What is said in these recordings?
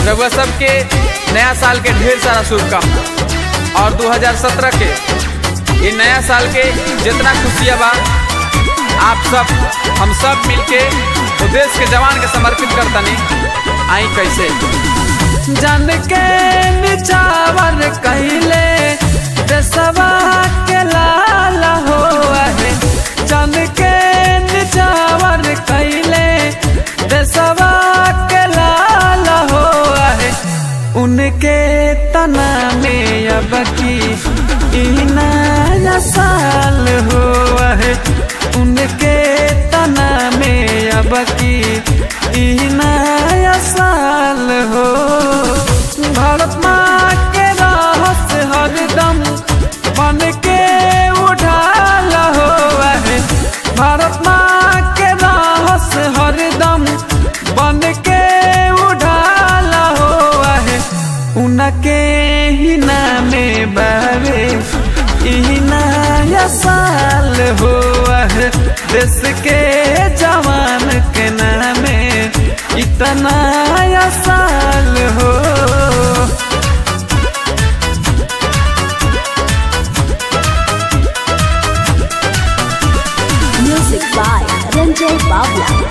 रउआ सबके नया साल के ढेर सारा शुभकामना और 2017 के ये नया साल के जितना खुशियाँ बा आप सब हम सब मिलके तो देश के जवान के समर्पित करतनी आई कैसे जन के निचावर कहले देसवा के लाल हो है जन के निचावर कहले देसवा के लाल हो है उनके तना में अब की ई नया साल हो है उनके तना में अब की ई नया साल हो भारत माँ के रहस हरदम बन के उठाल हो है भारत माँ के रहस हरदम बन के उठाल हो है उनके ही नामे बावे ई नया साल हो है देश के जवान के नामे इतना नया साल हो Music by Ranjay Bawla.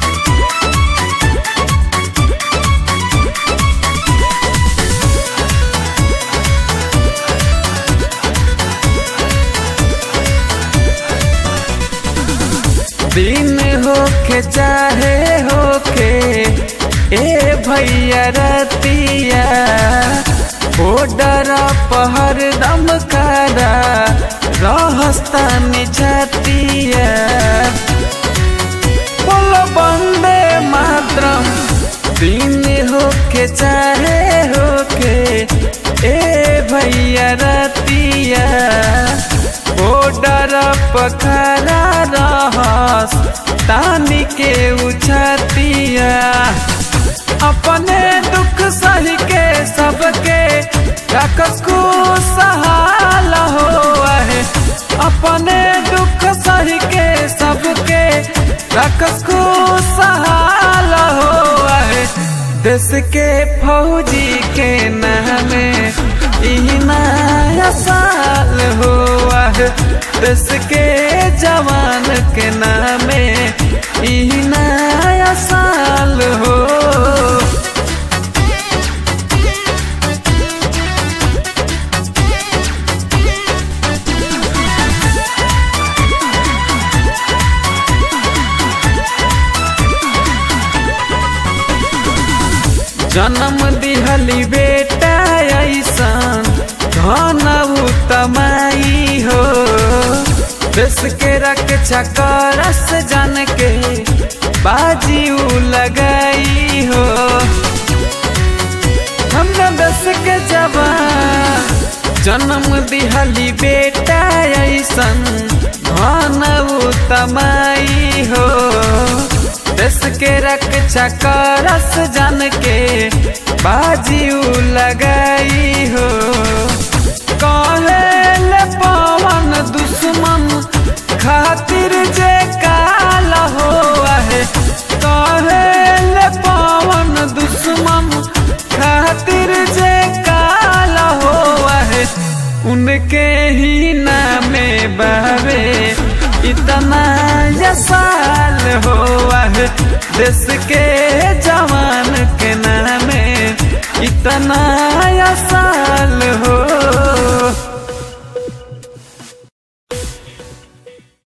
दिन होके चाहे होके ए भैया रतिया ओ डरा पहर दम करा रहस्तानी छतिया बोलो बंदे मातरम दिन होके चाहे होके ए भैया रतिया ओ डर पखरा रहस तानी के उछतिया अपने दुख सही के सबके रखस को सहाल हो है अपने दुख सही के सबके रखस को सहाल हो है देश के फौजी के नामे ई नया साल हो है देश के जवान के नामे ई नया साल हो जन्म दिहली बेटा ऐसन धन तमाई हो देश के रक्षा करस जन के बाजी उ लगाई हो हम देश के जवान जन्म दिहली बेटा ऐसन धन तमाई हो देश के रक्षा करस जन के बाजी उ लगाई हो कहेल पवन दुश्मन खातिर जे काल हो है कहेल पवन दुश्मन खातिर जे काल हो है उनके ही नामे बहवे इतना या साल हो है देश के जवान के नामे इतना